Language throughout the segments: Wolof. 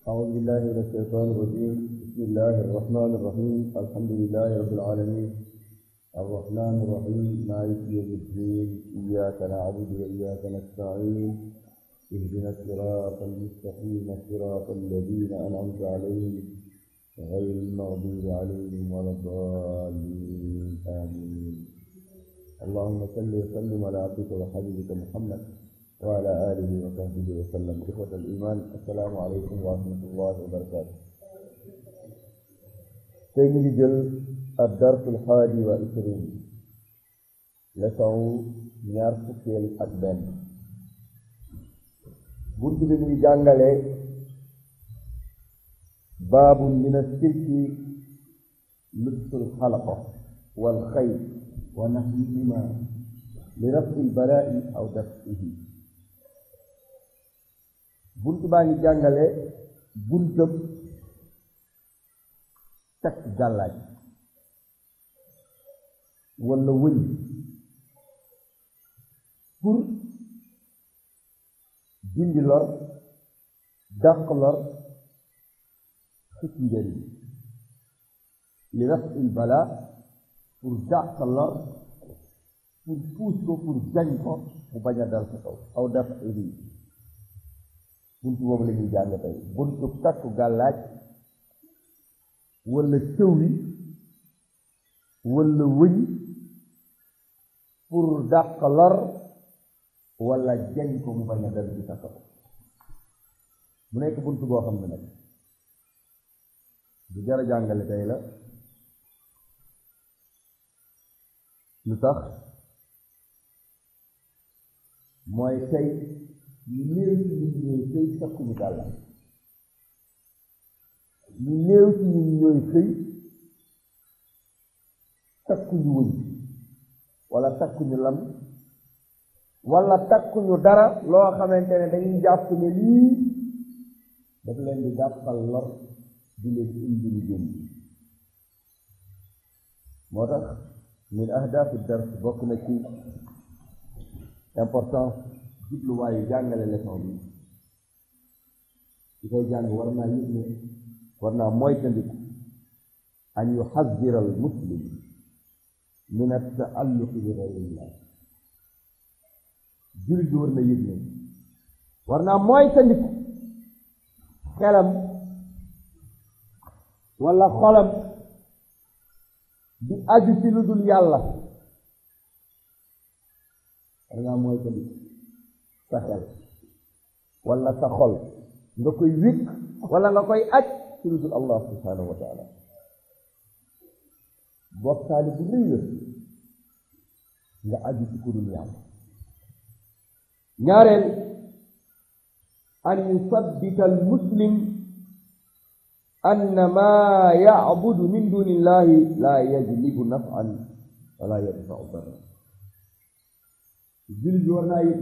أعوذ بالله من الشيطان الرجيم بسم الله الرحمن الرحيم الحمد لله رب العالمين الرحمن الرحيم مالك يوم الدين إياك نعبد وإياك نستعين اهدنا الصراط المستقيم صراط الذين أنعمت عليهم غير المغضوب عليهم ولا الضالين آمين اللهم صل وسلم على عبدك وحبيبك محمد وعلى آله وصحبه وسلم إخوة الإيمان السلام عليكم ورحمة الله وبركاته تيجي جل الدرس الحادي والعشرين لسعو ñaar fukkeel ak benn bunt bi muy jàngale baabu min ashirki lubsul xalaqa wal xayr wa naxwihima li rafi lbalaa'i aw dafihi bunt baa ngi jàngale buntab takk gàllaaj walla wëñ pour dindi lor dàq lor xëcc njëriñ li rafi lbalaa pour dàq lor pour puus ko pour jañ ko mu bañ a dal sa kaw aw dafihi buntu boobu la ñuy jàng tey buntu takku gàllaaj wala cëw wi wala wëñ pour dàq lor wala jañ ko mu bañ a dal ci sa kaw mu nekk buntu boo xam ne nag bu jar a jàngale tey la lu tax mooy tey ñu néew ci ñun ñooy xëy takkuñu gàllaaj ñu néew ci ñun ñooy xëy takkuñu wëñ wala takkuñu lam wala takkuñu dara loo xamante ne dañuy jàpp ne lii daf leen di jàppal lor di leen indi lu jëm moo tax min ahdaafi dars bokk na ci importance jubluwaayu jàngale leçon bi ci koy jàng war naa yëg ne war naa moytandiku an yuxaddira al muslim min attaalluqi bi gayrillah jullit bi war na yëg ne war naa moytandiku xelam wala xolam di aju ci lu dul yàlla war ngaa moytandiku sa xel wala sa xol nga koy wékk wala nga koy aj ci lu dul allah subhanahu wa taala bokkaale bu rëy la nga aju ci ku dul yàlla ñaareel an yusabbita al muslim anna ma yacbudu min duni illahi la yajlibu nafan wala yadfau darra jullit bi war naa yëg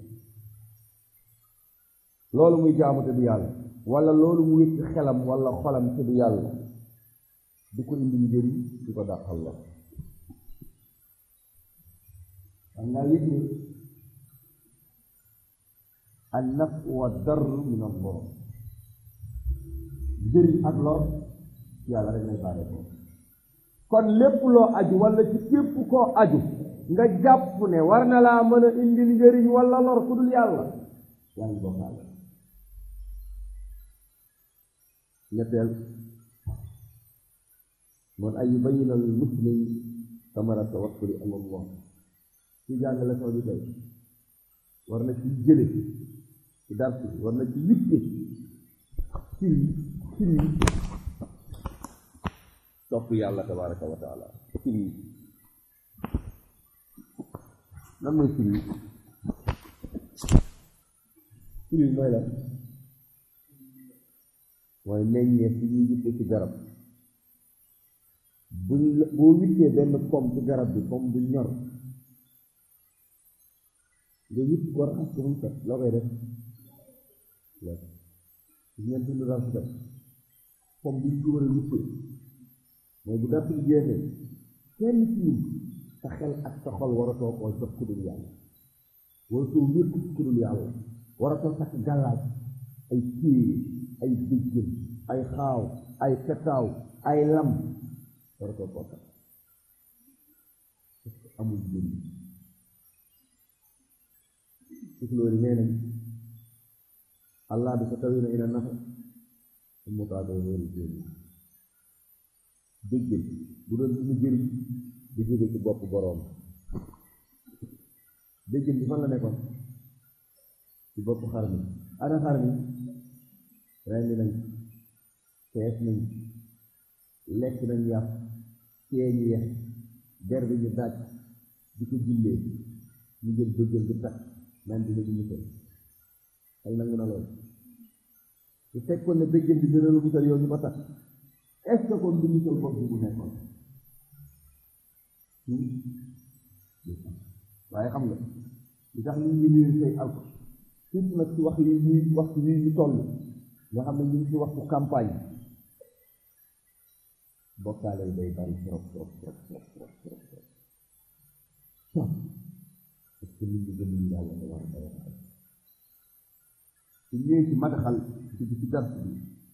loolu muy jaamu te du yàlla wala loolu mu wékk xelam wala xolam te du yàlla du ko indi njëriñ du ko dàqal la xam naa yëg ne an naf wa darr min allah njëriñ ak lor yàlla rek lay bàyyi ko kon lépp loo aju wala ci képp koo aju nga jàpp ne war na laa mën a indil njëriñ wala lor ku dul yàlla yaa ngi bokkaale ñetteel moon ay yubayyin al muslim samara tawakkuli ala allah ci jàng leçon bi tey war na ci jële ci dars bi war na ci witte firi firi topp yàlla tabaraka wa taala firi lan mooy firi firi mooy la mooy meññeef bi ñuy witte ci garab buñ boo wittee benn pomme ci garab bi pomme bu ñor nga witt ko raxas ko mu set loo koy def lekk gis ngeen dund daal set pomme bi ñu ko war a wittee mooy bu dara jeexee kenn ci ñun sa xel ak sa xol waratoo koo jox ku dul yàlla waratoo wékku ci ku dul yàlla waratoo takk gàllaaj ay téere ay bëjjën ay xaaw ay petaaw ay lam war ko koo takk parce que amul njëriñ tukulóori nee nañ allah bi sa tawina ina nafa mu kaa doon wéeru jéeni bëjjën bu doon suñu jëriñ di jóge ci bopp boroom béjjën bi fan la nekkoon ci bopp xar mi ana xar mi rendi nañ fees nañ lekk nañ yàpp ceeñu yex der bi ñu daaj di ko jullee ñu jël béjjën bi takk naan dina ñu musal xel nangu na loolu su fekkoon ne béjjën bi dina la musal yow ñu ko takk est ce que kon du musal bopp bi mu nekkoon waaye xam nga li tax nit ñi ñuy say alko surtout nag ci wax yi ñuy waxtu yi ñu toll nga xam ne ñu ngi ci waxtu campagne bokkaale yi day bari trop trop trop trop trop trop trop parce que nit ñi gëm ñu yàlla tabaraka wa taala su ñëwee ci madaxal ci ci dars bi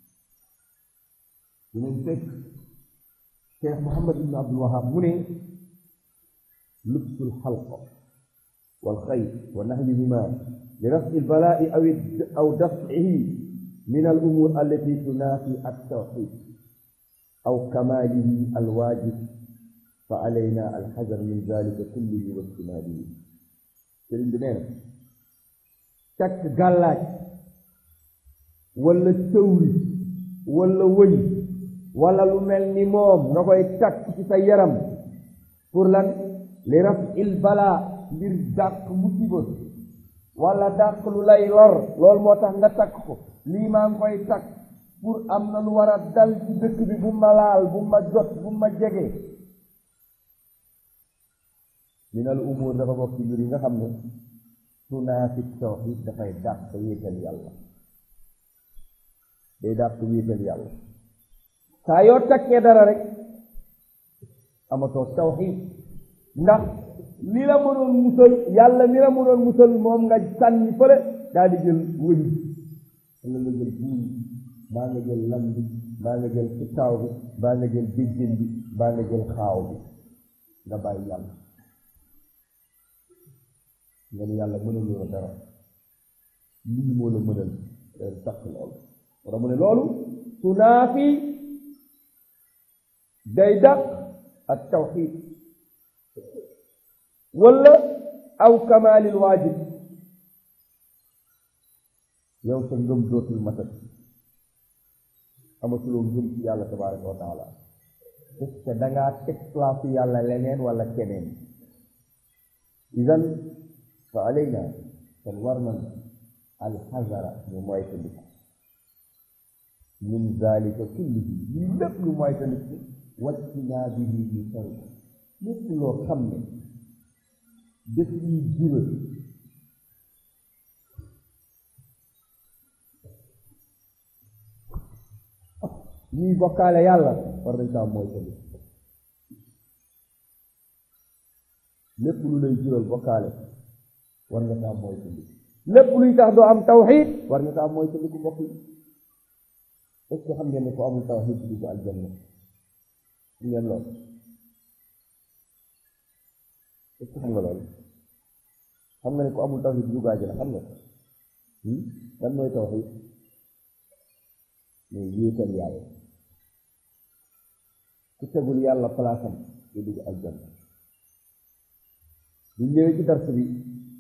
dinañ fekk Cheikh Mouhamad ibn Abdul Wahab mu ne lubsul xalqa wal xayr wa nahyihima li raf'i al-balaa'i aw aw daf'ihi min al-umuur allati tunaafi at-tawxiid aw kamaalihi al-waajib fa alaynaa al-xadar min zaalika kullihi wa ijtinaabihi sëriñ bi nee na takk gàllaaj wala tëwri wala wëñ wala lu mel ni moom nga koy takk ci sa yaram pour lan li raf'il balaa ngir dàq musiba wala dàq lu lay lor loolu moo tax nga takk ko lii maa ngi koy takk pour am na lu war a dal ci dëkk bi bu ma laal bu ma jot bu ma jege minal umur dafa bokk ci mbir yi nga xam ne tunaafi tawxiid dafay dàq wéetal yàlla day dàq wéetal yàlla saa yoo takkee dara rek amatoo tawxiid ndax li la mënoon musal yàlla mi la mënoon musal moom nga sànni fële daal di jël wëñ wala nga jël buum baa nga jël lam bi baa nga jël kitaaw bi baa nga jël béjjén bi baa nga jël xaaw bi nga bàyyi yàlla nga ni yàlla mënaloo la dara lii moo la mënal day tax loolu wara mu ne loolu tunaafi day dàq ak tawxiid wala aw kamaalil waajib yow sa ngëm dootul matat amatuloo ngëm ci yàlla tabaraka wa taala parce que dangaa teg place yàlla leneen wala keneen idan fa alayna kon war nan alxazara ñu moytandiku min zalika kullihi lii lépp lu moytandiku waccinaa bihi ñu sori lépp loo xam ne def ñuy jural ñuy bokkaale yàlla war nañ saa mooy tamit lépp lu lay jural bokkaale war nga saa mooy tamit lépp luy tax doo am tawxiid war nga saa mooy tamit mbokk yi est-ce que xam ngeen ne ko amul tawxiid du dugg aljanna xam ngeen loolu est-ce que xam nga loolu xam nga ne ko amul tawxiid du dugg aljanna xam nga lan mooy tawxiid mooy wéetal yàlla ku tegul yàlla palaasam du dugg aljanna bu ñëwee ci dars bi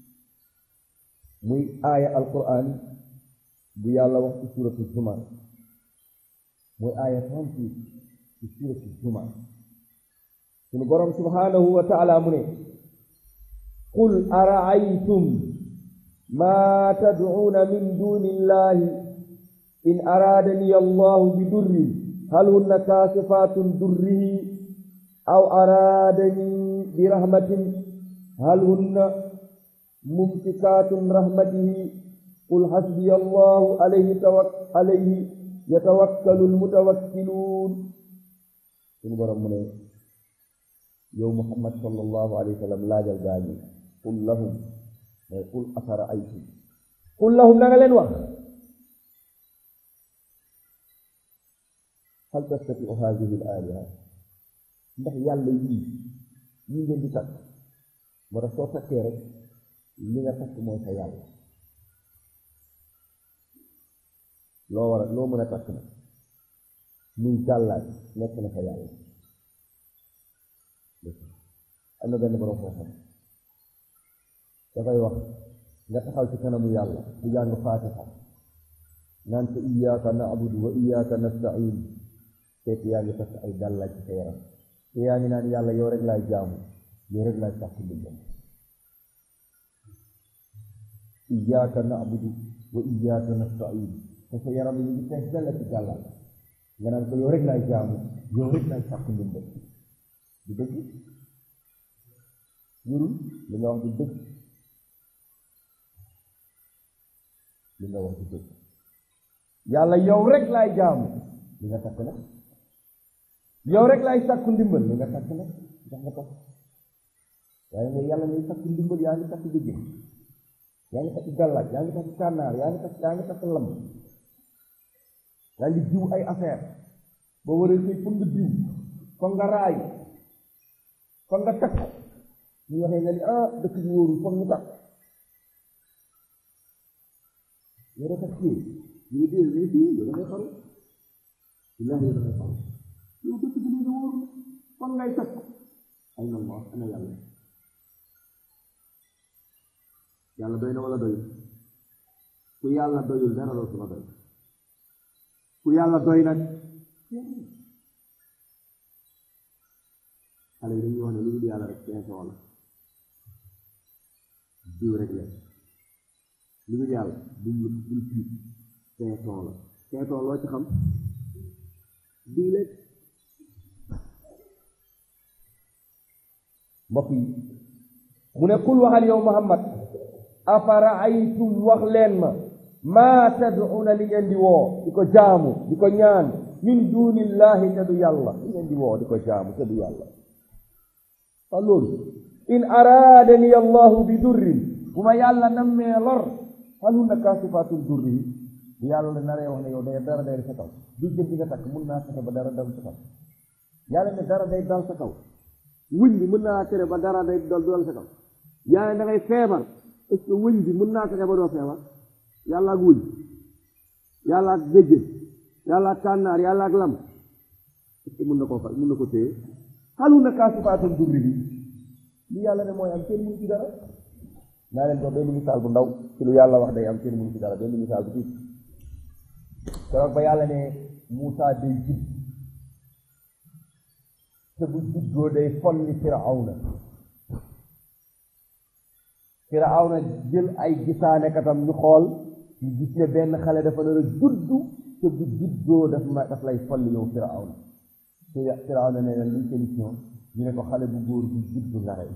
muy aaya alquran bu yàlla wax ci suratu zumar muy aaya trente-huit ci suratu zumar sunu borom subhanahu wa taala mu ne qul araaytum ma tadcuuna min duni illahi in araadani allahu bi durrin hal hunna kaasifaatun durrihi aw araadani bi rahmatin hal hunna mumsikaatun rahmatihi qul hasbiya allahu alayhi tawak alayhi yatawakkalu almutawakkiluun suñu borom mu ne yow muhammad sallallahu alayhi wa sallam laajal gaañi qul lahum mais qul afara aytum qul lahum na nga leen wax hal tastatiu hadihi al aliha ndax yàlla yii yii ngeen di takk moo tax soo takkee rek li nga takk mooy sa yàlla loo war a loo mën a takk na muy gàllaaj nekk na sa yàlla am na benn borom koo xam dafay wax nga taxaw ci kanamu yàlla di jàng faatiha naan ko iyyaka na'budu wa iyyaka nasta'in fekk yaa ngi takk ay gàllaaj ci sa yaram te yaa ngi naan yàlla yow rek laay jaamu yow rek laay sàkk ndimbal iyyaka na'budu wa iyyaka nasta'in te sa yaram yi ngi fees dell ci gàllaaj nga naan ko yow rek laay jaamu yow rek laay sàkk ndimbal du dëgg wurul li nga wax du dëgg li nga wax du dëgg yàlla yow rek laay jaamu li nga takk nag yow rek laay sàkku ndimbal li nga takk nag ndax nga takk waaye nga yàlla ngay sàkku ndimbal yaa ngi takk dëgg yaa ngi takk gàllaaj yaa ngi takk kànnaar yaa ngi takk yaa ngi takk lam yaa ngi jiw ay affaire boo waree sëy foog nga jiw foog nga raay foog nga takk ñu waxee nga ni ah dëkk bi wóorul foog ñu takk yow dafa kii ñu ngi dee mais fii yow dangay xaru billahi yow dangay xaru yow dëkk bi léegi wóorul foog ngay takk ay na Allah ana yàlla yàlla doy na wala doyul ku yàlla doyul dara dootu la doy ku yàlla doy nag xale yi dañuy wax ne lu dul yàlla rek pinson la diw rek la lu dul yàlla duñ la dul tiit pinson la pinson loo ci xam diw rek mbokk yi mu ne kul waxal yow Muhammad afaraaytum wax leen ma maa tad'una li ngeen di woo di ko jaamu di ko ñaan min dunillahi te du yàlla li ngeen di woo di ko jaamu te du yàlla fa loolu in araadani allahu bi durrin bu ma yàlla nammee lor hal hunna kaasifatul durri bu yàlla naree wax ne yow day dara day sa kaw du jëm bi nga takk mun naa fexe ba dara dal sa kaw yàlla ne dara day dal sa kaw wuñ bi mën naa tere ba dara day dal dal sa kaw yàlla da ngay feebar est-ce que wëñ bi mën naa fexe ba doo feebar yàlla ak wuñ yàlla ak géjjén yàlla ak kànnaar yàlla ak lam est-ce que mën na koo fa mën na ko téye xalu na kaasifaatam durri bi li yàlla ne mooy am kenn mënu ci dara naa leen jox benn misaal bu ndaw ci lu yàlla wax day am kenn mënu ci dara benn misaal bu tuuti keroog ba yàlla ne Muusaa day judd te bu juddoo day folli Firawna Firawna jël ay gisaane katam ñu xool ñu gis ne benn xale dafa nar a juddu te bu juddoo daf ma daf lay folli yow Firawna te Firawna ne leen luñ solution ñu ne ko xale bu góor bu juddu nga rey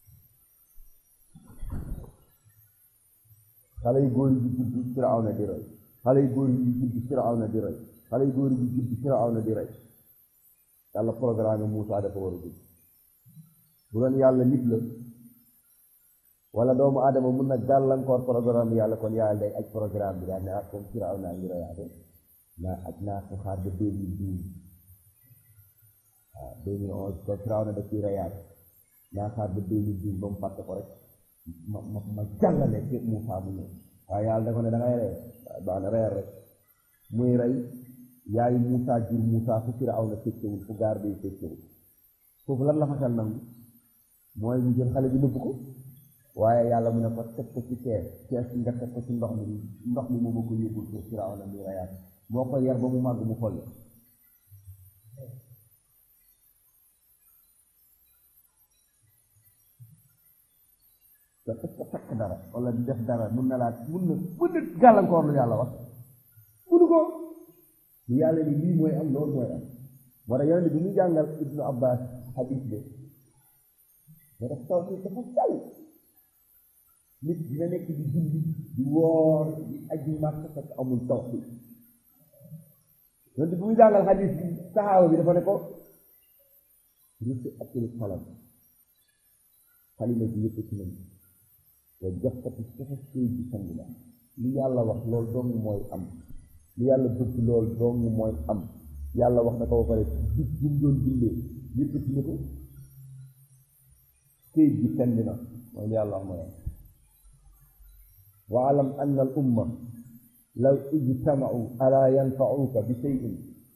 xale yu góor yi di juddu Firawna di rey xale yu góor yi di juddu Firawna di rey xale yu góor yi di juddu Firawna di rey yàlla programme Muusaa dafa war a judd bu doon yàlla nit la wala doomu aadama mun na gàllankoor programme yàlla kon yàlla day aj programme bi daal ne ak comme Firawna ngi reyaate naa aj naa ko xaar ba deux mille douze waaw deux mille onze kon Firawna da ciy reyaate naa xaar ba deux mille douze ba mu fàtte ko rek ma ma ma jàllale ci Muusaa mu ñëw waaye yàlla da ko ne da ngay rey waaye baax na reyal rek muy rey yaayu Muusaa jur Muusaa fu Firawna fekkewul fu gaar day fekkewul foofu lan la fa xel nangu mooy mu jël xale bi nëbb ko waaye yàlla mu ne ko teg ko ci kees kees bi nga teg ko ci ndox mi ndox mi moom ko yóbbul ko Firawna muy reyaat moo ko yar ba mu màgg mu xolli te est-ce que takk dara wala di def dara mun na laa mun na mun na gàllankoor lu yàlla wax munu ko lu yàlla ni lii mooy am loolu mooy am moo tax yonent bi muy jàngal ibnu abbas hadis de mais daf taw dafa sal nit dina nekk di julli di woor di aji màkk fekk amul tawxiid yonent bi muy jàngal hadis bi saxaaba bi dafa ne ko rusi atil xalam xalima bi yëkkati nañ wa joxkati safa sëy bi sangila li yàlla wax loolu dong mooy am li yàlla bëgg loolu dong mooy am yàlla wax na ko ba pare dig bi mu doon jullee yëkkati na ko këyit gi tend na mooy yàlla wax mooy wa alam anna al umma law ijtamau ala yanfauka bi cheyin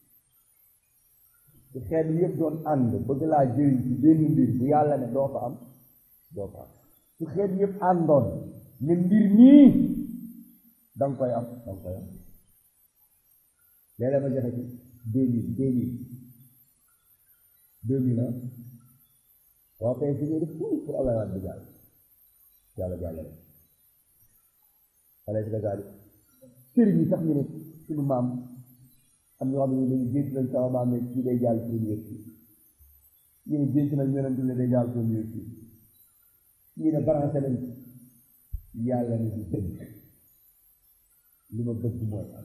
su xeet yëpp doon ànd bëgg laa jëriñ ci benn mbir bu yàlla ne doo ko am doo ko am su xeet yëpp àndoon ne mbir nii danga koy am danga koy am léeg-léeg ma joxe ci deux mille deux mille deux mille ah waaw kay su def tout pour Abdoulaye Wade di jàll yàlla jàllale alayhi salaam sëriñ yi sax ñu ne suñu maam am ñoo xam ne dañu gént nañ sama maam ne kii day jàll premier kii ñu ne gént nañ yonent ne day jàll premier kii ñu ne branché nañ yàlla ne du dëgg li ma bëgg mooy am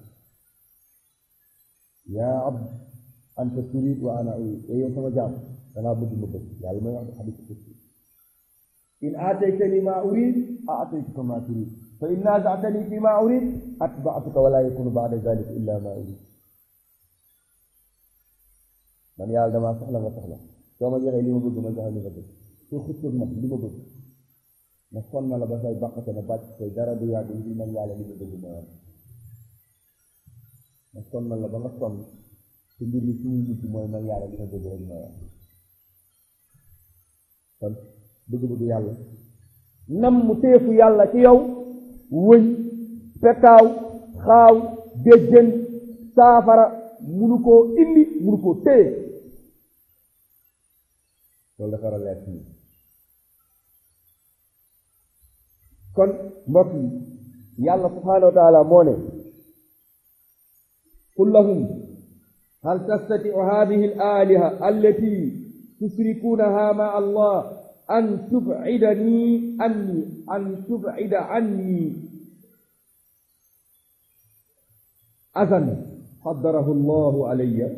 yaa abd anta turid wa ana urid yow sama jaam dangaa bëgg ma bëgg yàlla may wax xadis kursi in aataytani ma urid aataytuka ma turid fa in naazatani fi ma urid atbaatuka wala yakunu baada zalika illa ma urid man yàlla damaa soxla nga soxla soo ma joxee li ma bëgg ma joxe li ma bëgg soo xëccoog ma li ma bëgg ma sonn la ba say baqate na bàcc say dara du yàgg ngir man yàlla li ma bëgg mooy am ma sonn la ba nga sonn te mbir mi suñu nit mooy man yàlla li ma bëgg rek mooy am kon bëgg-bëgg yàlla nam mu teefu yàlla ci yow wëñ petaaw xaaw déjjën saafara munu koo indi munu koo téye loolu dafa war a leer fii kon mbokk yi yàlla subhaanahu wa taala moo ne qul lahum hal tastatiu hadihi al aliha allati tusrikunaha ma allah an tubcidani anni an tubcida anni asan qaddarahu llahu alayya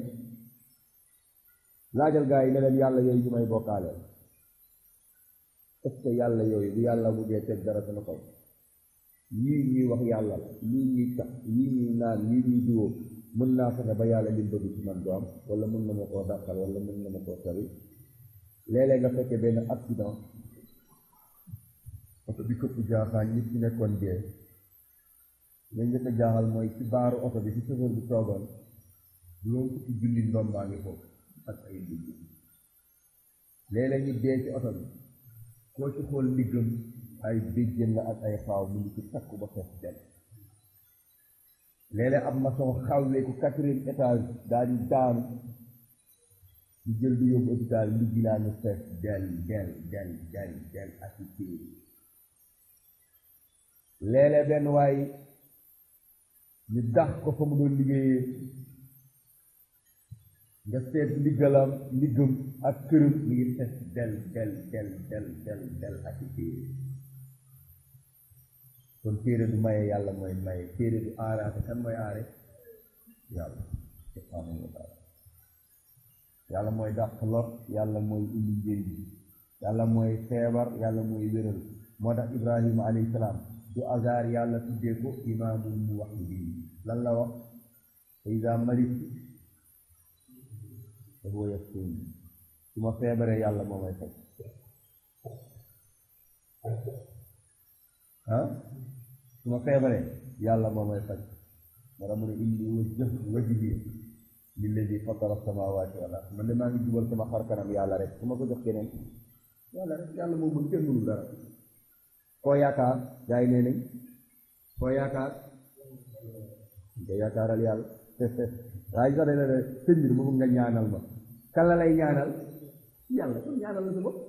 laajal gaa yi ne leen yàlla yooyu ñu may bokkaale est ce que yàlla yooyu bu yàlla mujjee teg dara sama kaw yii ñuy wax yàlla la yii ñuy tax yii ñuy naan yii ñuy diwoo mën naa fexe ba yàlla lim bëgg ci man du am wala mën na ma koo dàqal wala mën na ma koo sori léeg-léeg nga fekkee benn accident oto bi këpp jaaxaan nit ci nekkoon dee la njëkk a jaaxal mooy ci baaru oto bi ci chauffeur bi toogoon juróom fukki julli ndombaa ngi foofu ak ay digg léeg-léeg ñu dee ci oto bi koo ci xool ndiggam ay béjjën la ak ay xaaw mu ngi ci takku ba fees del léeg-léeg ab maçon xawlee ko quatrième étage daal di daanu ñu jël di yóbbu hôpital ndigg laa ñu fees del del del del del ak i téere léeg-léeg benn waay ñu dax ko fa mu doon liggéeyee nga seet ndiggalam ndiggam ak këram mi ngi fees del del del del del del ak i téere kon téere du maye yàlla mooy maye téere du aaraate kan mooy aare yàlla subhaanahu wa taala yàlla mooy dàq lot yàlla mooy indi njëriñ yàlla mooy feebar yàlla mooy wéral moo tax ibrahima alayhi salaam du hasard yàlla tuddee ko imaamul muwahhidin lan la wax fa iza maritu fa huwa yashfin su ma feebaree yàlla moo may faj ah su ma feebaree yàlla moo may faj moo tax mu ne inni wajjahtu wajhi lilladi fatara samawati wal ard man de maa ngi jubal sama xar kanam yàlla rek su ma ko jox keneen yàlla rek yàlla moo mën kenn mënul dara koo yaakaar gaa yi nee nañ koo yaakaar nga yaakaaral yàlla waaye sax dana sëñ bi ma bëgg nga ñaanal ma kan la lay ñaanal yàlla kon ñaanal la sa bopp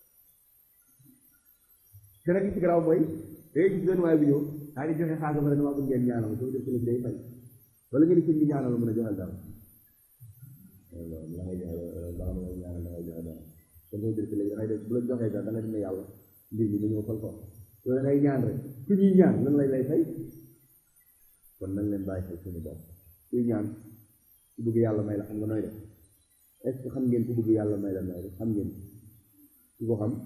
gën a gis ci garaaw mooy day gis benn waay bu ñëw daa di joxe xaalis ba rek dama bëgg ngeen ñaanal ma soo def sëñ bi day fay wala ngeen sëñ bi ñaanal ma mën a joxal dara la ngay joxe la ngay ñaanal la ngay joxe dara kon soo jël léegi dangay def bu la joxee dara da nga ne yàlla mbir mi dañoo fal ko loolu ngay ñaan rek ku ñuy ñaan lan lay lay fay kon nañ leen bàyyi xel suñu bopp kuy ñaan ku bëgg yàlla may la xam nga nooy def est ce que xam ngeen ku bëgg yàlla may la nooy def xam ngeen ku ko xam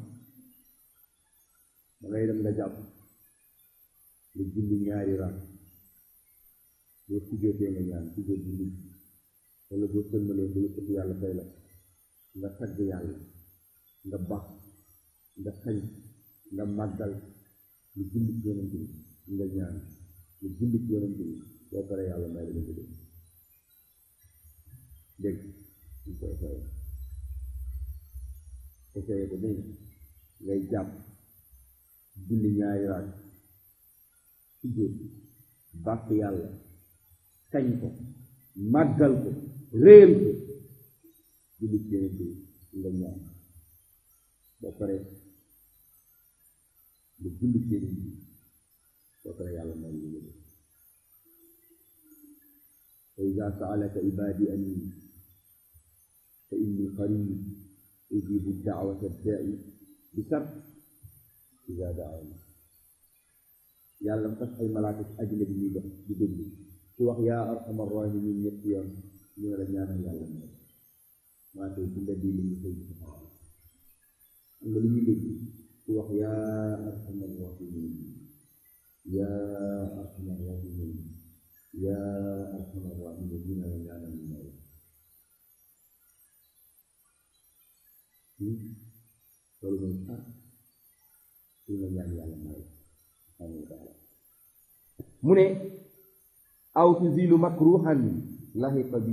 da ngay dem nga jàpp nga julli ñaari raam boo sujjóotee nga ñaan sujjóot bi nit wala boo sëlmalee nga yëkkati yàlla fay la nga tagg yàlla nga baax nga xañ nga màggal nga julli ci yonent bi nga ñaan nga julli ci yonent bi boo paree yàlla may la nga dégg dégg ñu ko essayé essayé ko dégg ngay jàpp julli ñaari raak sujjóot bàkk yàlla kañ ko màggal ko réel ko julli ci yonent bi nga ñaan boo paree nga julli ci yonent bi boo paree yàlla may la nga dégg wa ida saalaka ibadi anni fa inni qarib ujibu daawata daai bi sar ida daani yàlla mu tax ay malaaka ci àddina bi ñuy dox di déglu ci wax yaa arhamar rahimin ñetti yoon ñu ne la ñaanal yàlla mo maa tey ci mbedd yi li ñu koy gis xam nga lu ñuy dégg ci wax yaa arhamar rahimin yaa arhamar rahimin yaa arhamar rahimin ñu ne la ñaanal ñu may loolu mooy ah su nga ñaan yàlla may mu ne aw tuzilu makruhan lahiqa bi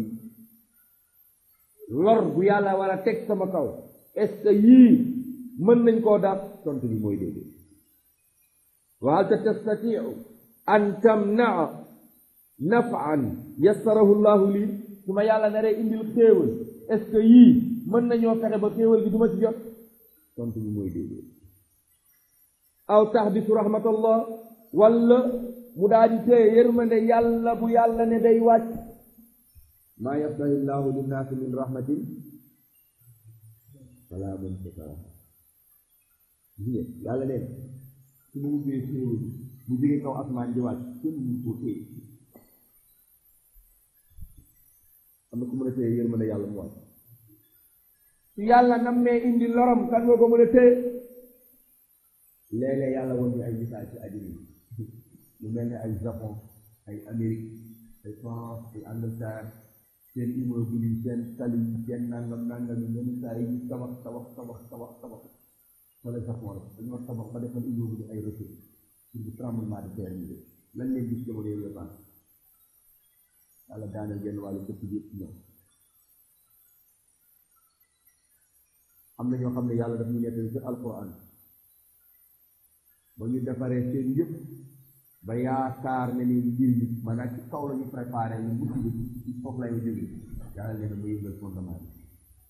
lor bu yàlla war a teg sama kaw est ce que yii mën nañ koo dàq tontu bi mooy déedéet wa hal tastatiu an tamnaa nafan yassarahu llahu lii su ma yàlla naree indil xéewal est ce que yii mën nañoo fexe ba xéewal gi du ma ci jot tontu bi mooy déedéet aw tahbitu rahmatallah walla mu daal di téye yërmande yàlla bu yàlla ne day wàcc maa yaftahi llahu linnaasi min rahmatin fala mumsika laha yàlla ne su ma ubbee xéewal mu jóge kaw asmaan di wàcc kenn mu ko téye am na ku mën a téye yërmande yàlla mu wàcc su yàlla nammee indi lorom kan nga ko mën a téye léeg-léeg yàlla woon ñu ay misaal ci àddina yi lu mel ne ay Japon ay Amérique ay France ay Angleterre seen immeuble yi seen tali yi seen nangam nangam yi ñoom saa yi ñu tabax tabax tabax tabax tabax wala Japon la dañoo tabax ba defal immeuble ay recul pour bu tremblement de terre yi lan leen gis jamono yooyu la yàlla daaneel genn wàllu dëkk bi ci ñoom am na ñoo xam ne yàlla daf ñu nettali ci alquran ba ñu defaree seen yëpp ba yaakaar ne ni mbir mi maanaam ci kaw la ñu préparé ñu mucc bi ci foofu lay jóge yàlla nee na mu yëngal fondement bi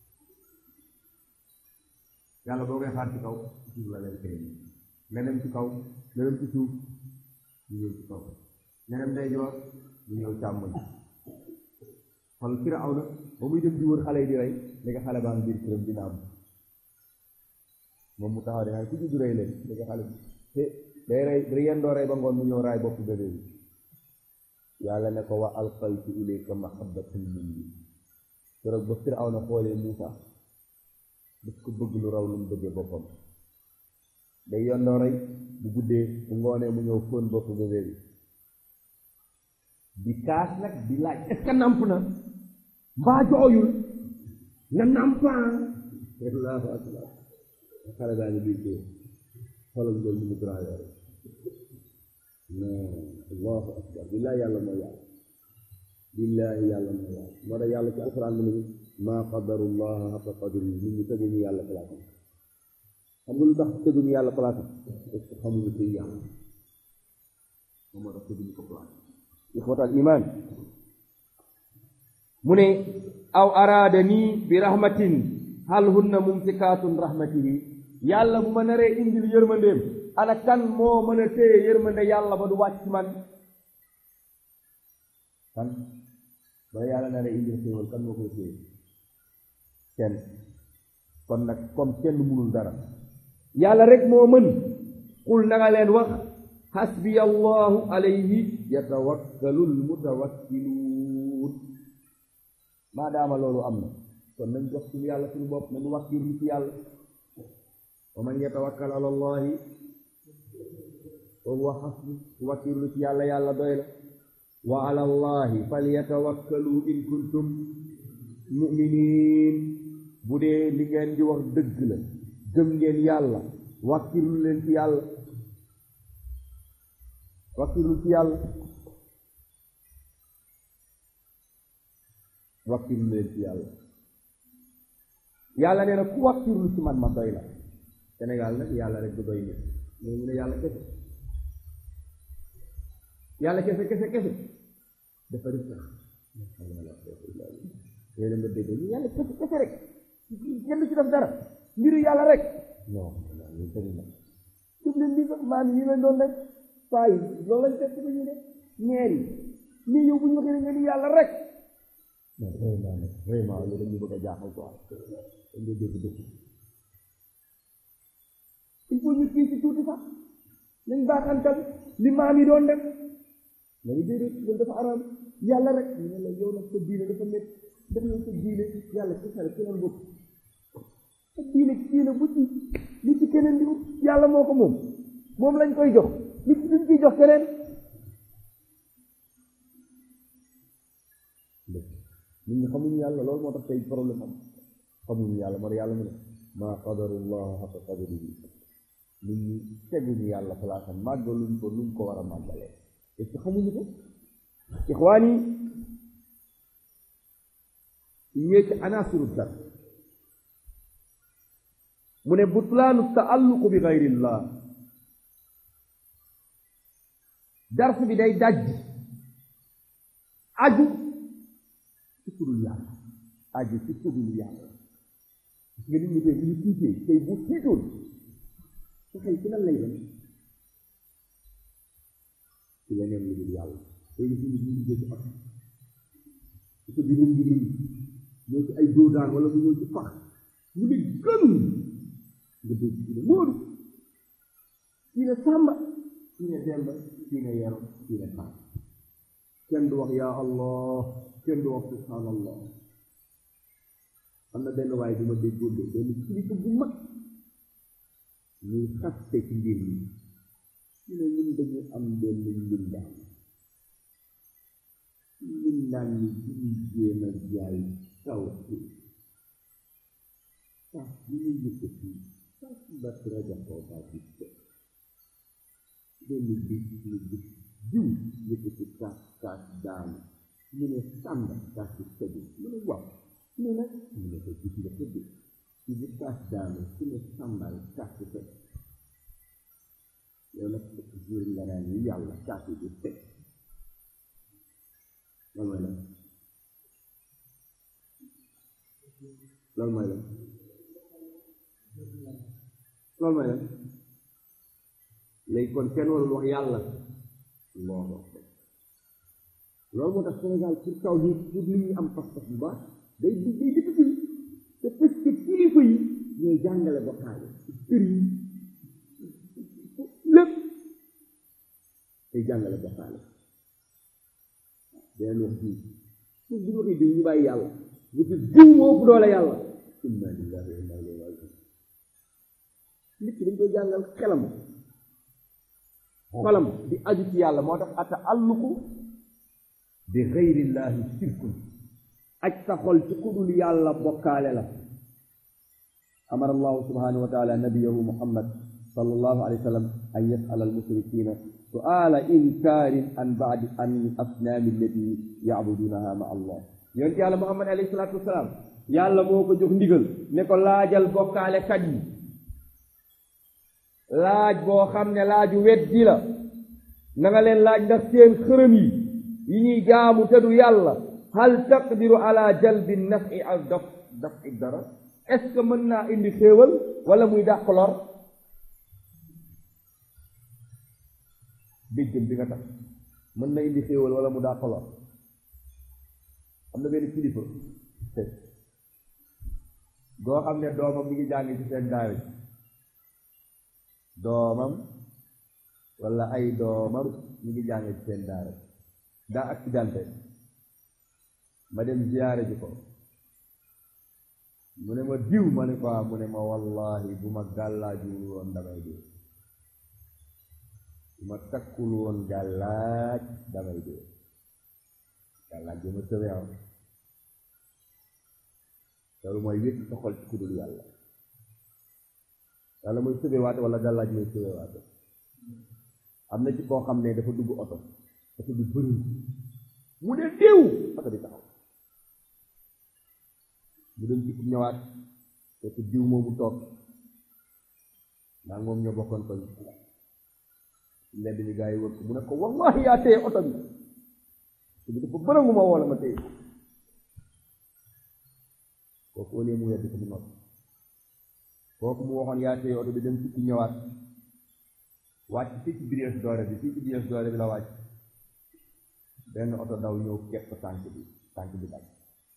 yàlla boo koy xaar ci kaw ci suuf la leen koy nga dem ci kaw nga dem ci suuf ñu ñëw ci kaw nga dem ndeyjoor ñu ñëw càmmoñ xool Firawna ba muy dem di wër xale yi di rey léegi xale baa ngi biir këram dina am moom mu taxaw de xale ku juddu rey leen léegi xale bi te day rey day yendoo rey ba ngoon mu ñëw raay bopp bébé bi yàlla ne ko wa alqaytu ilayka mahabbatan minni keroog ba Firawna xoolee Muusa daf ko bëgg lu raw lu mu bëggee boppam day yendoo rey bu guddee bu ngoonee mu ñëw fóon bopp bébé bi di kaas nag di laaj est-ce que namp na mbaa jooyul na nampaan allahu akbar xale daa ngi biir kii xoolal loolu mu grand yore non allahu akbar billaahi yàlla mooy yàlla billaahi yàlla mooy yàlla moo tax yàlla ci alquran mu ne maa qadarullaha xaqa qadri nit ñi teguñu yàlla place xam nga lu tax teguñu yàlla place parce que xamuñu kuy yàlla moom moo tax teguñu ko place ixwatal iman mu ne aw araada nii bi rahmatin hal hunna mumsikaatun rahmatihi yàlla bu ma naree indil yërmandeem ana kan moo mën a téye yërmande yàlla ba du wàcc man kan ba yàlla naree indil xéewal kan moo koy téye kenn kon nag comme kenn munul dara yàlla rek moo mën qul na nga leen wax hasbiya allahu alayhi yatawakkalul mutawakkiluun maadaama loolu am na kon nañ jox suñu yàlla suñu bopp nañu wakkirlu ci yàlla wa man yatawakkal ala allahi wa huwa hasbu wakkirlu ci yàlla yàlla doy la wa ala allahi falyatawakkalu in kuntum muminin bu dee li ngeen di wax dëgg la gëm ngeen yàlla wàkkirlu leen ci yàlla wàkkirlu ci yàlla wàkkirlu leen ci yàlla yàlla nee na ku wàkkirlu ci man ma doy la Sénégal nag yàlla rek du doy nit mais ñu ne yàlla kese yàlla kese kese kese dafa def sax yooyu la nga dégg ñu yàlla kese kese rek kenn ci def dara mbiru yàlla rek non ñu bëri na suuf leen lii sax maam yi leen doon rek faa yi loolu lañ fekk ba ñu ne ñeer yi nii yow bu ñu waxee nga ni yàlla rek mais vraiment nag vraiment loolu dañu bëgg a jaaxal quoi dañ dee dégg dëkk il faut ñu kii ci tuuti sax nañ baaxantal li maam yi doon def nga ni déedéet loolu dafa araam yàlla rek ñu ne la yow nag sa diine dafa métti def na sa diine yàlla ci xel ci lan bokk sa diine diine bu ci li ci keneen di yàlla moo ko moom moom lañ koy jox li ci duñ ciy jox keneen nit ñi xamuñu yàlla loolu moo tax tey problème am xamuñu yàlla moo yàlla mu ne maa qadarullah xaqa qadarihi nit ñi teguñu yàlla palaasam màggaluñ ko luñ ko war a màggalee est-ce que xamuñu ko ixwaan yi yée ci anasiru dar mu ne butlaanu taalluqu bi gayrillah dars bi day daj aju ci kudul yàlla aju ci kudul yàlla parce que nit ñi tey bu ñu tiitee tey bu tiitoon sa xel ci lan lay dem ci leneen lu dul yàlla tey nit ñi ñu jël ak su bi mu ngi ñëw ci ay doodaan wala mu ñëw ci pax mu ne gën nga dégg ci ne Moodu kii ne Sàmba kii ne Demba kii ne Yero kii ne Faat kenn du wax yaa Allah kenn du wax subhanallah am na benn waaye bu ma déggoon de benn kilifa bu mag ñuy xaste ci mbir mi ñu ne ñun dañu am benn mbindaan mbindaan ni duñu jéem a jaay kaw si sax bi ñu yëkkati sax ba rajaxoo ba gis ko benn bis ñu gis jiw yëkkati kaas kaas daanu mu ne sàmba kaas bi tëdd mu ne waaw mu nag mu ne ko gis nga tëdd ci bi kaas daanu su ne sàmbal kaas bi tëdd yow nag jour nga naan ni yàlla kaas bi di tëdd loolu mooy lan loolu mooy lan loolu mooy lan léegi kon kenn warul wax yàlla loolu loolu moo tax Sénégal pour kaw ni pour nit ñi am pas-pas bu baax day day difficile te parce que kilifa yi ñooy jàngale bokkaale sëriñ lépp day jàngale bokkaale beneen wax bii pour bu ñu waxee diw ñu bàyyi yàlla bu ci diw moo ëpp doole yàlla inna lillahi wa inna ilayhi rajiun nit ki dañ koy jàngal xelam xolam di aju ci yàlla moo tax ata alluku bi xayrillahi sirkun aj sa xol ci kudul yàlla bokkaale la amara allahu subhanahu wa taala nabiyahu muhammad sallallahu alayhi wa sallam an yasala almushrikina suala inkaarin an baadi an asnaami allati yacbudunaha ma allah yonent yàlla muhammad alayhi salatu wasalaam yàlla moo ko jox ndigal ne ko laajal bokkaale kat yi laaj boo xam ne laaju weddi la na nga leen laaj ndax seen xërëm yi yi ñuy jaamu te du yàlla hal taqdiru ala jalbi nafi ak daf daf i dara est ce que mën naa indi xéewal wala muy dàq lor déggam bi nga tax mën na indi xéewal wala mu dàq lor am na benn kilifa goo xam ne doomam mi ngi jàng ci seen daara ji doomam wala ay doomam ñu ngi jàng ci seen daara daa accidenté ma dem ziyaare ji ko mu ne ma diw ma ne ko mu ne ma wallahi bu ma gàllaajul woon damay dee bu ma takkul woon gàllaaj damay dee gàllaaj bi ma tëwee am loolu mooy wéet sa xol ci ku dul yàlla yàlla mooy sëbewaate wala gàllaaj mooy sëbewaate am na ci koo xam ne dafa dugg oto oto bi bëri mu ne déew oto bi taxaw mu dem ci ñëwaat fekk diw moomu toog ndax moom ñoo bokkoon koñ mbedd mi gaa yi wër ko mu ne ko wallahi yaa téye oto bi te bi dafa bërëngu ma woo la ma téye kooku au lieu mu wedd ko mu noppi kooku mu waxoon yaa téye oto bi dem ci ñëwaat wàcc fii ci biir doore bi fii ci biir doore bi la wàcc benn oto daw ñëw kepp tànk bi tànk bi daj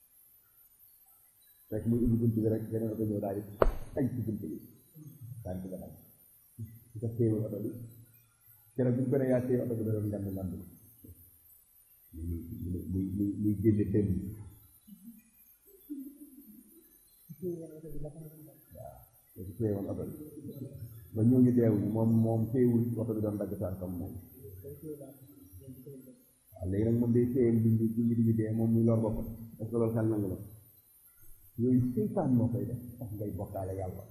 rek muy ubbi bunt bi rek beneen oto ñëw daal di aj ci bunt bi tànk ba daj su ko téewul oto bi keroog bi ñu ko ne yaa téye oto bi da doon ngand ngand muy muy muy muy génne tëm waaw léegi téyewoon oto bi ba ñooñu deewuñu moom moom téewul oto bi doon dagg tànkam moom waaw léegi nag moom day téye bi bi bi bi dee moom muy lor boppam est-ce que loolu xel nangu la yooyu seytaan moo koy def tax ngay bokkaale yàlla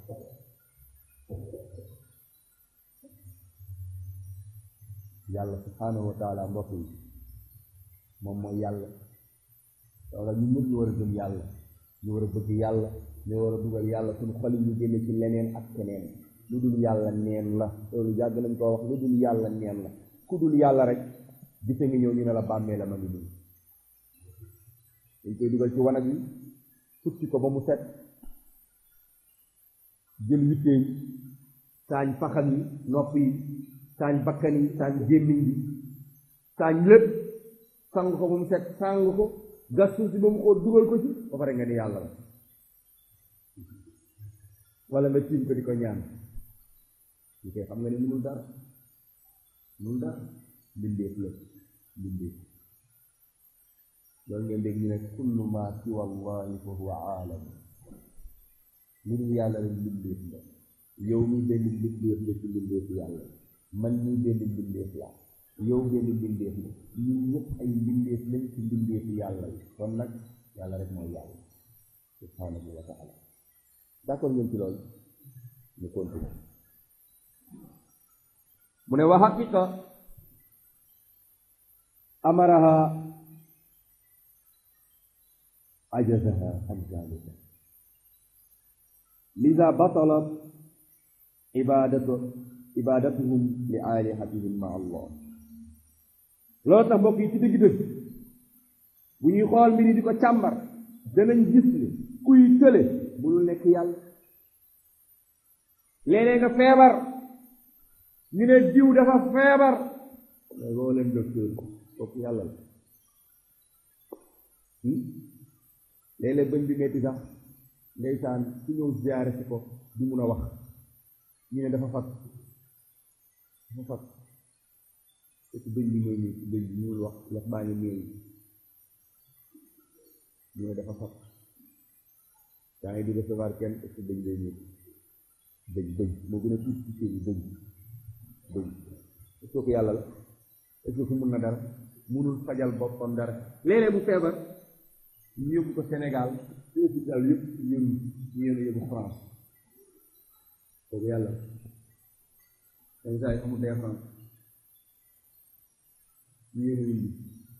yàlla subhaanahu wa taala mbokk yi moom mooy yàlla wala ñu ñëpp ñu war a gëm yàlla ñu war a bëgg yàlla ñu war a dugal yàlla suñu xol yi ñu génne ci leneen ak keneen lu dul yàlla neen la loolu yàgg nañ koo wax lu dul yàlla neen la ku dul yàlla rek gise ngi ñëw ñu ne la bàmmee la ma ngi nii dañ koy dugal ci wanag yi futti ko ba mu set jël witteeñ saañ faxam yi nopp yi saañ bakkan yi saañ gémmiñ bi saañ lépp sang ko ba mu set sang ko gas suuf si ba mu xool dugal ko ci ba pare nga ni yàlla la wala nga tiim ko di ko ñaan li koy xam nga ne mënul dara mënul dara mbindeef la mbindeef loolu ngeen dégg ñu ne kullu ma siwa allahi fa huwa aalam lu dul yàlla rek mbindeef la yow mi benn mbindeef la ci mbindeefu yàlla man mii benn mbindeef la yow benn mbindeef la ñun ñëpp ay mbindeef lañ ci mbindeefu yàlla yi kon nag yàlla rek mooy yàlla subhanahu wa taala d'accord ngeen ci loolu ñu continue mu ne wa haqiqa amaraha ajazaha an zalika lida batalat ibadatu ibadatuhum li alihatihim ma allah loolu tax mbokk yi ci dëgg dëgg bu ñuy xool mbir yi di ko càmbar danañ gis ni kuy tële bul nekk yàlla léeg-léeg nga feebar ñu ne diw dafa feebar mais boo leen docteur kooku yàlla la léeg-léeg bëñ bi metti sax ndeysaan su ñëw ziyaare si ko du mun a wax ñu ne dafa fat dafa fat fekk bëñ bi mooy nii bëñ bi mënul wax lex baa ngi néew ñu ne dafa fat yaa ngi di recevoir kenn est-ce que bëñ day ñëw bëñ bëñ moo gën a tuuti ci seen bëñ bëñ est-ce que yàlla la est-ce que fu mun na dara munul fajal boppam dara léeg-léeg bu feebar ñu yóbbu ko Sénégal ci hôpital yëpp ñun ñu yéen a yóbbu France kooku yàlla dañ saa yi amul day France ñu yéen a indi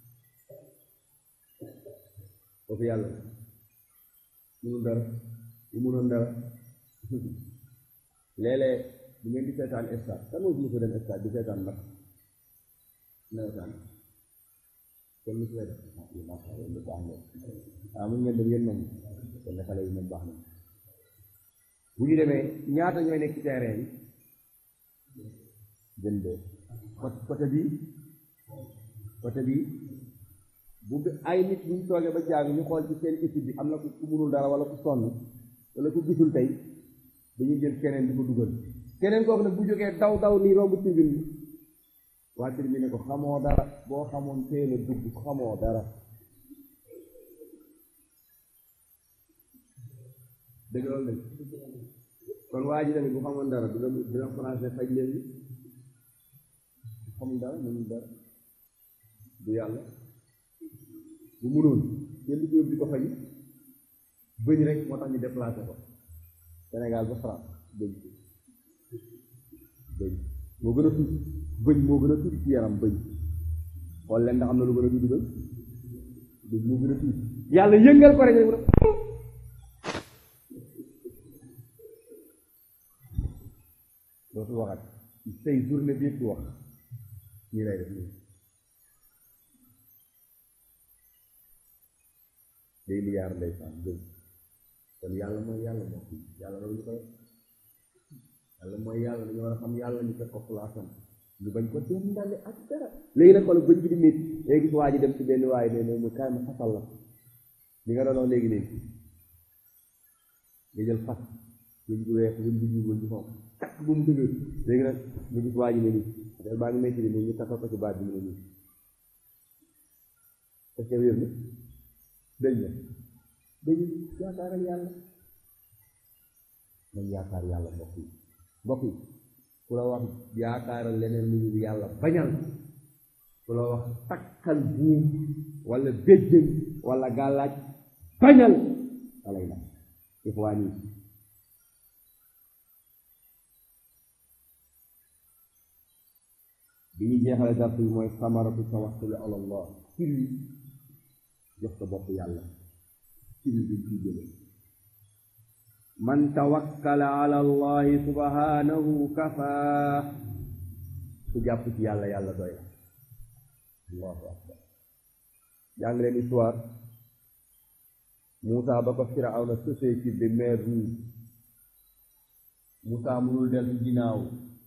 kooku yàlla munul dara bu munoon dara léeg-léeg bu ngeen di seetaan stade kan moo fi dem stade di seetaan nag nawetaan kon lu koy def lu baax na ah mun ngeen dem yéen moom kon ne xale yi moom baax na bu ñu demee ñaata ñooy nekk ci terrain bi gën de côté bi côté bi bu ay nit bu ñu toogee ba jaag ñu xool ci seen équipe bi am na ku munul dara wala ku sonn wala ku gisul tey dañuy jël keneen di ko dugal keneen kooku nag bu jógee daw daw nii romb tribune bi waa tribune ne ko xamoo dara boo xamoon teel a dugg xamoo dara dëgg loolu lañ kon waa ji tamit bu xamoon dara dina dina français faj leen bi xamul dara mënul dara du yàlla bu munoon kenn du ko yóbbu di ko faji bëñ rek moo tax ñu déplacé ko Sénégal ba France bëñ bëñ moo gën a tuuti bëñ moo gën a tuuti ci yaram bëñ xool leen ndax am na lu gën a tuuti bëñ bëñ moo gën a tuuti yàlla yëngal ko rek rek mu ne dootu waxat tey journée bi yëpp wax ñii lay def nii day liyaar ndeysaan bëñ kon yàlla mooy yàlla moo fi yàlla loolu ñu koy yàlla mooy yàlla dañu war a xam yàlla ñu fekk ko place am ñu bañ ko dendale ak dara léegi nag xoolal bëñ bi di métti léegi gis waa ji dem ci benn waaye ne ne mu kaay ma fasal la li nga doon wax léegi léegi nga jël fas bëñ bu weex bëñ bu ñuul bëñ bu xonq takk bu mu dëgër léegi nag nga gis waa ji ne nii affaire baa ngi métti nii ñu takkal ko ci baat bi ne nii est-ce que wér na dëñ la dañu yaakaaral yàlla nañ yaakaar yàlla mbokk yi mbokk yi ku la wax yaakaaral leneen lu dul yàlla bañal ku la wax takkal buum wala béjjën wala gàllaaj bañal alay la ixwaan yi bi ñu jeexale dars bi mooy samaratu tawakkuli ala allah firi jox sa bopp yàlla firi bi ci jële man tawakkala ala allahi subhanahu kafaa ku jàpp ci yàlla yàlla doy la allahu akbar jàng leen histoire Moussa ba ko Firawna sësee ci de mer rouge Moussa mënul dellu ginnaaw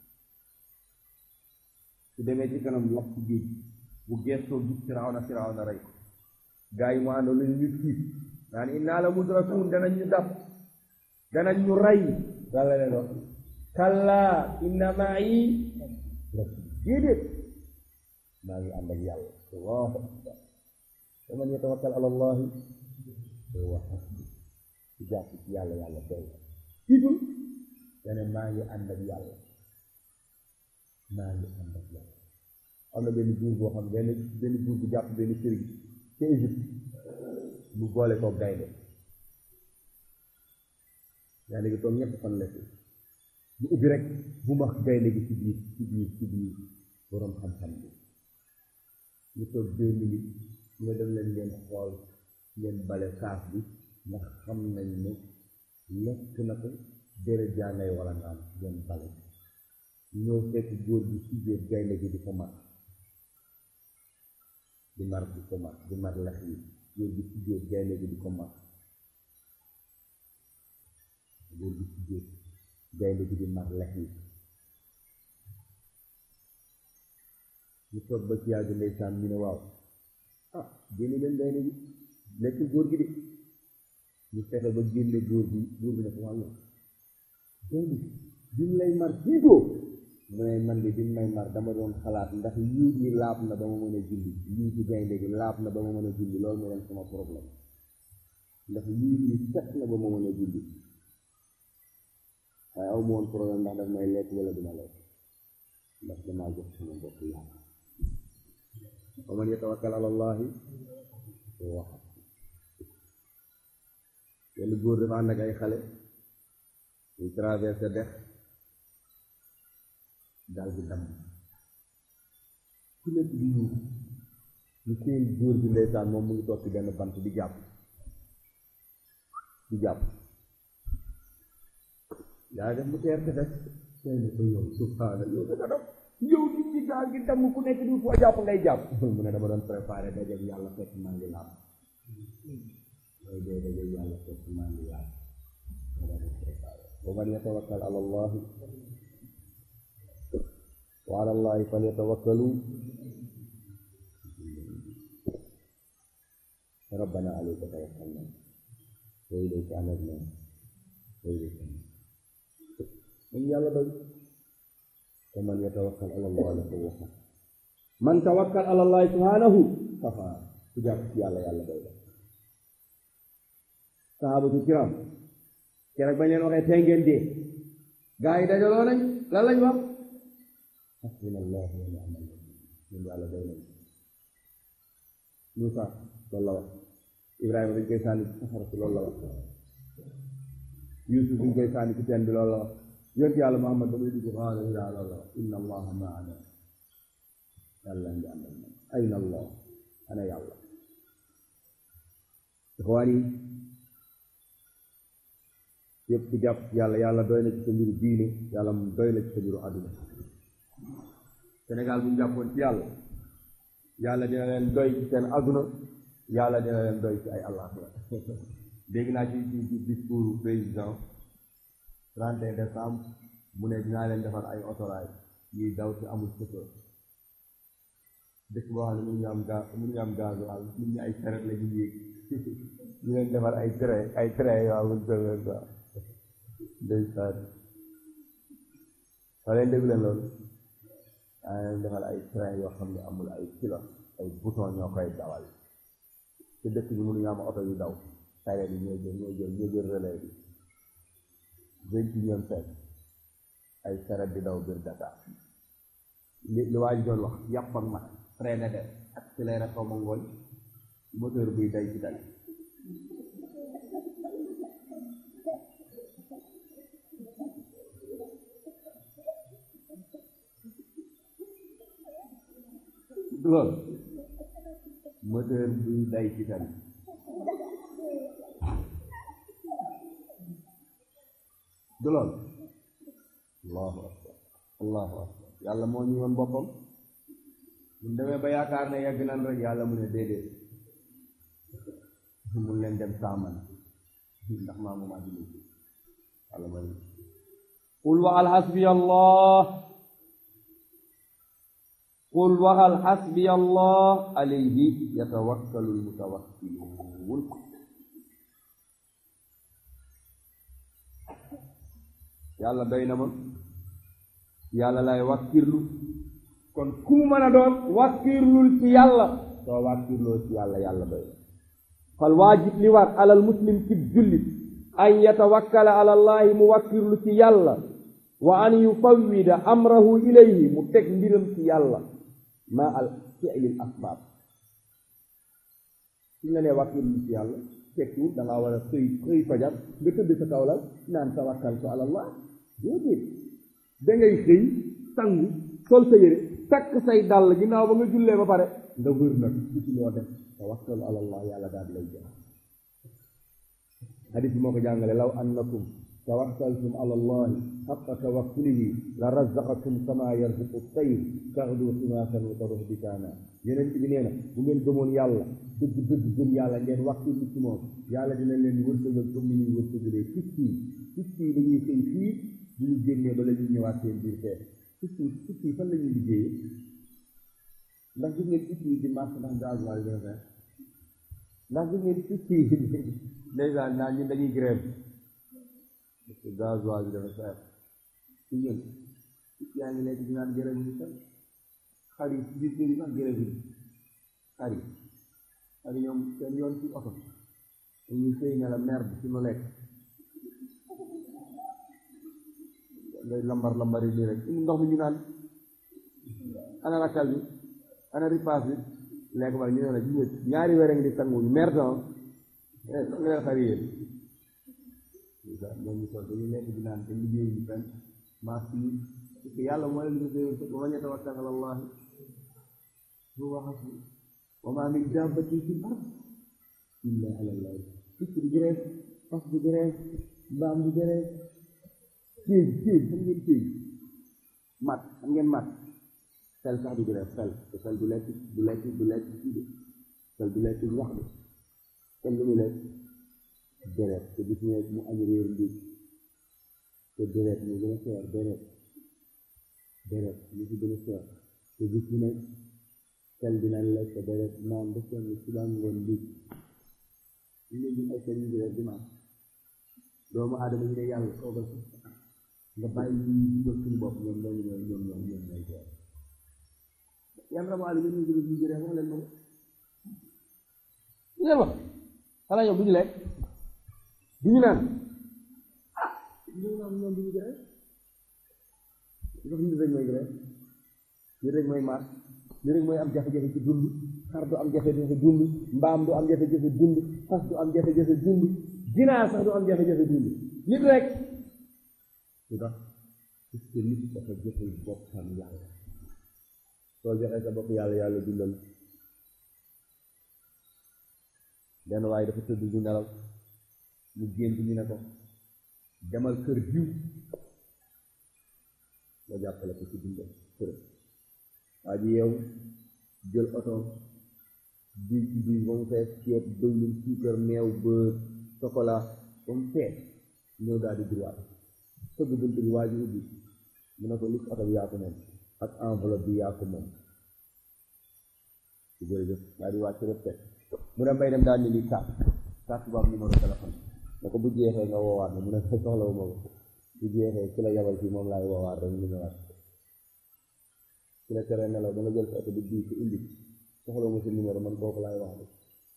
su demee ci kanam lapp ci géej bu gestoo gis Firawna Firawna rey ko gaa yi mu àndoon lañu ñu tiit naan innaa la mudrakuun danañ ñu dab danañ ñu rey yàlla leen wax kallaa inna ma'i rabbi déedéet maa ngi ànd ak yàlla allahu akbar wa man yatawakkal ala allahi huwa hasbuh ci jàpp ci yàlla yàlla doy tiitul dane maa ngi ànd ak yàlla maa ngi ànd ak yàlla am na benn buur boo xam benn benn buur bu jàpp benn sëriñ ca Égypte mu boole ko gaynde gaynde gi toog ñett fan lekk mu ubbi rek bu max gaynde gi ci biir ci biir ci biir boroom xam-xam bi ñu toog deux minutes mu ne dem leen ngeen xool ngeen bale kaas bi ndax xam nañ ne lekk na ko dere jàngay wala nga am ngeen bale ñëw fekk góor gi ci biir gaynde gi di ko mat di mar di ko mat di mar lex yi góor gi ci biir gaynde gi di ko mat góor gi ci biir gaynde gi di mar lex yi ñu toog ba ci yàgg ndeysaan ñu ne waaw ah génne leen gaynde gi lekk góor gi de ñu fexe ba génne góor gi góor gi ne ko wàllu gaynde bi mu lay mar jiitoo mu ne man de bi mu may mar dama doon xalaat ndax yuut yi laab na ba ma mën a julli yuuti gaynde gi laab na ba ma mën a julli loolu moo doon sama problème ndax yuut yi set na ba ma mën a julli waaye aw ma woon problème ndax daf may lekk wala dina lekk ndax damaa jox sama bopp yàlla wa man yatawakkal ala allahi huwa hasbuh yenn góor dafa ànd ak ay xale ñu traversé dex daal bi damm ku nekk di ñu ñu seen góor bi ndeysaan moom mu ngi toog ci benn bant di jàpp di jàpp yaa def mu teer te def tey ne ko yow subhaana yow da nga def yow nit ñi gaal gi damm ku nekk di foo jàpp ngay jàpp mu ne dama doon préparé dajeeg yàlla fekk maa ngi laab mooy dee dajeeg yàlla fekk maa ngi laab ma doon préparé wa man yatawakkal ala allahi wa ala allahi falyatawakkalu rabbana alayka tawakkalna wa ilayka anabna wa ilayka man yàlla doy wa man yatawakkal ala allahi fa huwa man tawakkal ala allahi subhanahu kafa ku jàpp ci yàlla yàlla doy la sahabatu kiram keroog bañ leen waxee tey ngeen dee gaa yi dajaloo nañ lan lañ wax hasbuna allahu wa ni'mal wakil ñun yàlla doy nañ Muusa loolu la wax Ibrahima dañ koy sànni safara si loolu la wax Yuusuf buñ koy sànni ci teen bi loolu la wax yonent yàlla Muhammad ba muy dugg xaala yaa loolu la wax inna allaha maana yàlla ngi ànd ak man ayna allah ana yàlla ixwaan yi yëpp ku jàpp yàlla yàlla doy na ci sa mbiru diine yàlla mu doy na ci sa mbiru àdduna Sénégal bu ñu jàppoon ci yàlla yàlla dina leen doy ci seen àdduna yàlla dina leen doy ci ay àllaaxira dégg naa ci ci ci discours président 31 décembre mu ne dinaa leen defar ay autorail yuy daw ci amul chauffeur dëkk boo xam ne mënuñu am gaz mënuñu am gasoil nit ñi ay saret la ñu yéeg ñu leen defar ay train ay train yoo amul chauffeur quoi ndeysaan waa leen dégg leen loolu daa leen defal ay train yoo xam ne amul ay kilo ay bouton ñoo koy dawal te dëkk bi mënuñu am oto yu daw saret yi ñoo jël ñoo jël ñoo jël relais bi vingt et unième siècle ay saret di daw biir Dakar li li waa ji doon wax yàpp ak mat freiné de accéléré xaw ma ngooñ moteur buy day ci dal loolu moteur buy day ci tali du loolu allahu akbar allahu akbar yàlla moo ñu woon boppam mun demee ba yaakaar ne yegg nan rek yàlla mu ne déedéet mun leen dem saaman ndax maa moom àdduna si yàlla mooy qul waxal xasbiya allah qul waxal xasbiya allah alayhi yatawakkalu lmutawakkiluun yàlla doy na ma yàlla lay wàkkirlu kon ku mu mën a doon wàkkirlul ci yàlla soo wàkkirloo ci yàlla yàlla doy na fal waajib li war alal muslim ci jullit an yatawakkala ala allahi mu wàkkirlu ci yàlla wa an yufawwida amrahu ilayhi mu teg mbiram ci yàlla ma al fi'lil asbaab suñ la nee wàkkirlu ci yàlla tekkiwul da ngaa war a xëy xëy fajar nga tëdd sa kaw la naan tawakkaltu ala allah déedéet da ngay xëy sangu sol sa yére takk say dàll ginnaaw ba nga jullee ba pare nga wër nag ci loo def tawakkalu ala allah yàlla daal lay jox hadis bi moo ko jàngale law annakum tawakkaltum ala allahi xaqa tawakkulihi la razaqakum kama yarzuqu tayr taxdu ximaasan wa taruh bitaana yeneen bi nee na bu ngeen gëmoon yàlla dëgg dëgg gëm yàlla ngeen wakkilu ci moom yàlla dina leen wërsëgal comme ni ñuy wërsëgalee picc yi picc yi dañuy xëy fii bu ñu génnee ba la ñuy ñëwaat seen biir fee picc yi picc yi fan la ñuy liggéeyee ndax gis ngeen picc yi di marché ndax gasoil dina feex ndax gis ngeen picc yi ndeysaan naa ñun dañuy grève parce que gasoil bi dafa feex ci ñun picc yaa ngi lekk di naan grève bi sax xar yi ci biir kër yi sax grève bi xar yi xar yi ñoom seen yoon ci oto dañuy sëy ne la merde ci ma lekk ngay lambar lambar yi nii rek indi ndox mi ñu naan ana rakkal bi ana ripaas bi lekk ba ñu ne la ji ñaari weer a ngi di sanguñu merdan nga leen xar yéen ñoom ñu toog dañuy lekk di naan te liggéey yi fenn maas yi parce que yàlla moo leen di wa man yatawakkal ala allah huwa hasbuh wa ma min dabbatin fil ard illa ala allah picc di jërees fas di jërees mbaam di jërees kéej kéej xam ngeen kéej mat xam ngeen mat fel sax du jërees fel te fel du lekk du lekk du lekk kii de fel du lekk ñax de kenn lu mu lekk deret te gis nga mu añ réer ndiig te deret mu gën a seer deret deret mu ci gën a seer te gis nga fel dina lekk deret naan ba seen suba ngoon ndiig ñu ne ñu ay seen ñu deret di naan doomu aadama ñu ne yàlla toogal nga bàyyi ñu dugal suñu bopp ñoom ñoom ñoom ñoom ñoom ñoom ñooy seer yan rabu àll ñu ñu dugal suñu deret wax leen ma ngeen wax xanaa ñoom du ñu lekk du ñu naan ah ñu naan ñoom du ñu grève ndax nit rek mooy grève nit rek mooy maat nit rek mooy am jafe-jafe ci dund xar du am jafe-jafe dund mbaam du am jafe-jafe dund fas du am jafe-jafe dund ginaar sax du am jafe-jafe dund nit rek lu tax parce que nit dafa joxul boppam yàlla soo joxee sa bopp yàlla yàlla dundal benn waaye dafa tëdd di nelaw mu gént ñu ne ko demal kër jiw nga jàppale ko ci dundal kër waa ji yow jël oto di di ba mu fees ceeb dëwlin suukar meew beurre chocolat ba mu fees ñëw daal di droit tëgg bunt bi waa ji ubbi mu ne ko lis oto bi yaa ko moom ak enveloppe bi yaa ko moom ci jërëjëf daal di wàcc rek mu ne mbay dem daal ni lii carte carte bu am numéro téléphone ne ko bu jeexee nga woowaat ma mu ne soxlawu ma ko bu jeexee ki la yabal fii moom laay woowaat rek ñu ñëwaat ki la tere nelaw da nga jël sa oto bi bii ko indi soxlawu ma sa numéro man kooku laay wax de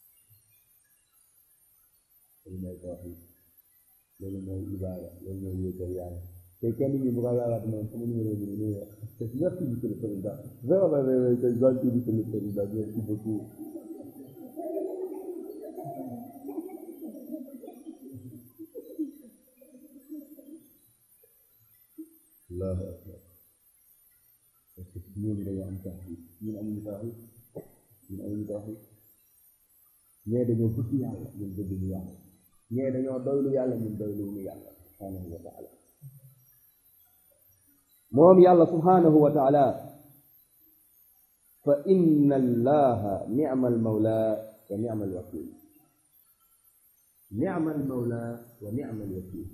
loolu mooy ko wax yi loolu mooy ibaada loolu mooy wéetal yàlla te kenn ñi bu ko laalaat moom sama numéro bi ni wax merci monsieur le président vraiment vraiment c'est gentil monsieur le président merci beaucoup allahu akbar parce que ñooñu dañoo am tawxiid ñun amuñu tawxiid ñun amuñu tawxiid ñee dañoo bëgg yàlla ñun bëgguñu yàlla ñee dañoo doylu yàlla ñun doyluñu yàlla subhanahu wa taala moom yàlla subhanahu wa taala fa inna allaha nicma almawla wa nicma alwakil nicma almawla wa nicma alwakil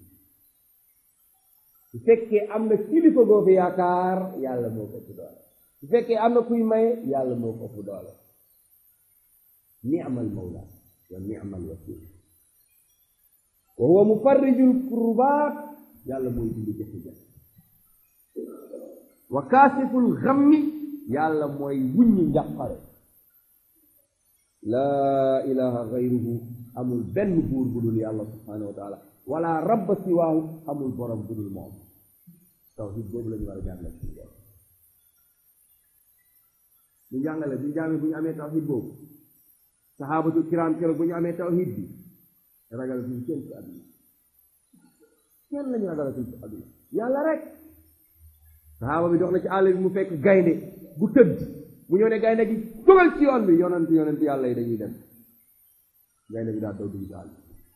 su fekkee am na kilifa goo fi yaakaar yàlla moo ko ëpp doole su fekkee am na kuy maye yàlla moo ko ëpp doole ni'mal mawla wa ni'mal wakil wa huwa mufarrijul kurbaat yàlla mooy dindi jafe-jafe wa kaasiful xammi yàlla mooy wuññi njàqare laa ilaha gayruhu amul benn buur bu dul yàlla subhanahu wa taala wala rabba siwaahu amul borom bu dul moom tawhid boobu la ñu war a jàngale ci borom ñu jàngale ñu jàngale bu ñu amee tawhid boobu saxaabatu kiram keroog bu ñu amee tawhid bi ragal suñu kenn ci àdduna kenn lañu ragal suñu ci àdduna yàlla rek saxaaba bi dox na ci àll bi mu fekk gaynde bu tëdd bu ñëw ne gaynde gi dugal ci yoon bi yonent yonent yàlla yi dañuy dem gaynde bi daal daw dugg ci àll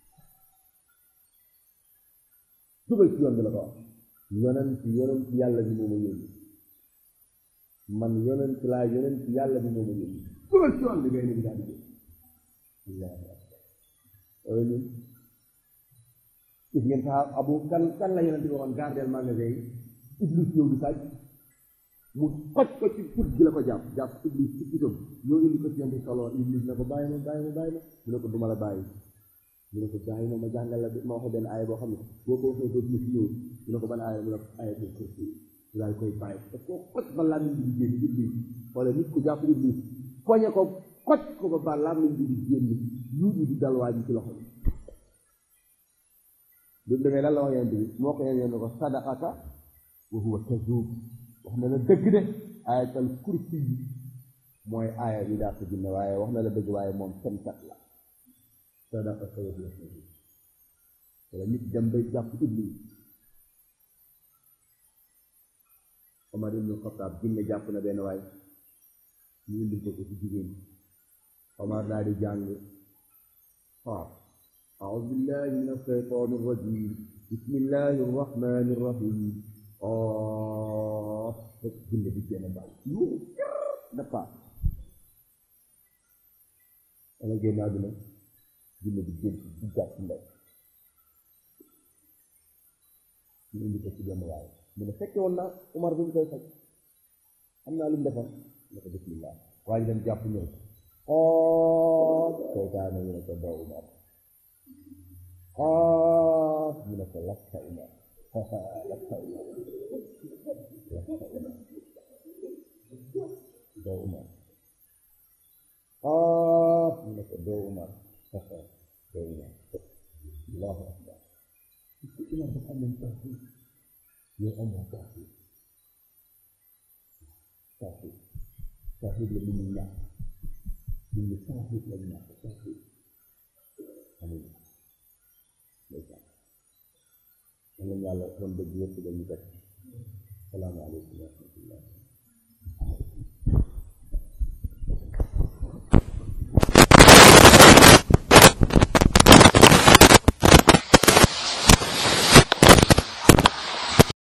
dugal ci yoon bi la ko wax yonent yonent yàlla bi moo ma yónni man yonent laa yonent yàlla bi moo ma yónni dugal ci yoon bi gaynde bi daal di jël allahu akbar loolu ñun gis ngeen sax abu kan kan la yonent bi waxoon gardeel magasin yi iblis ñëw di sàcc mu xoj ko ci put gi la ko jàpp jàpp iblis ci putam ñoo indi ko ci yonent solo iblis ne ko bàyyi ma bàyyi ma bàyyi ma mu ne ko duma la bàyyi mu ne ko bàyyi ma ma jàngal la ma wax benn aaya boo xam ne boo ko waxee dootu ci ñëw mu ne ko ban aaya mu ne ko aaya ko kursi mu daal koy bàyyi parce que xoj ba làmmiñ bi di génn iblis wala nit ku jàpp iblis poñe ko xoj ko ba ba làmmiñ bi di génn yuuju di dal waa ji ci loxo bi bu demee lan la wax yonent bi moo ko yéen ne ko sadaqaka wa huwa kazuub wax na la dëgg de ayatal kursi yi mooy aaya bi daa ko jinne waaye wax na la dëgg waaye moom fenkat la sadaqaka wa huwa kazuub wala nit dem bay jàpp iblis Omar ibnu Xataab jinne jàpp na benn waay ñu indi ko ko ci jigéen Omar daal di jàng waaw أعوذ بالله من الشيطان الرجيم بسم الله الرحمن الرحيم آه جنة بجنة بعد يو نفع أنا جاي نادنا جنة بجنة بجنة بجنة ñu indi ko ci benn waaye mu ne fekke woon naa Umar bi mu koy faj xam naa lu mu defoon ne ko bismillah waa ji dem jàpp ñëw oo seytaane ñu ne ko doo Umar ah ñu ne ko lakka Umar lakka Umar lakka Umar doo Umar ah ñu ne ko doo Umar doo Umar Allahu akbar Umar dafa amoon tawxiid yow amoo tawxiid tawxiid tawxiid la nit ñi ñàkk nit ñi tawxiid la ñàkk tawxiid amuñu ndeysaan nañu yàlla doon dëgg yëpp dañu teg salaamaaleykum wa rahmatullah